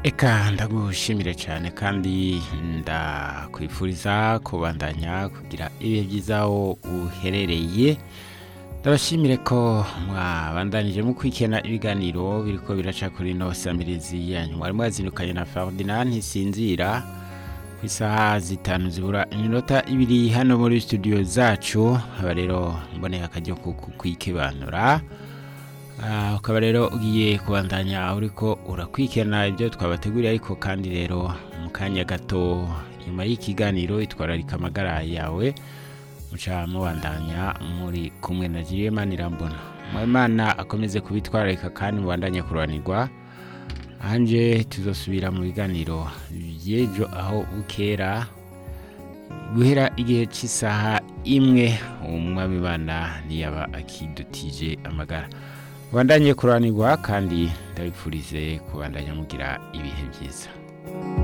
Eka ndagushimire cyane kandi ndakwifuriza kubandanya kugira ibihe byiza aho uherereye ndabashimire ko mwabandanije mu kwikena ibiganiro biriko biraca kuri ino samirizi yanyu mwari mwazindukanye na Ferdinand ntisinzira ku isaha zitanu zibura iminota ibiri hano muri studio zacu aba rero mboneye akaryo ko kukwikibanura Ah, ukaba rero ugiye kubandanya uriko urakwikena ibyo twabateguriye ariko kandi rero mu kanya gato nyuma y'ikiganiro itwararika amagara yawe muca mubandanya muri kumwe na Jiliyemani Irambona Imana akomeze kubitwararika kandi mubandanye kuranirwa anje tuzosubira mu biganiro by'ejo aho bukera guhera igihe cy'isaha imwe umwami bana ntiyaba akidutije amagara bandanye kuranirwa kandi ndabipfurize kubandanya mugira ibihe byiza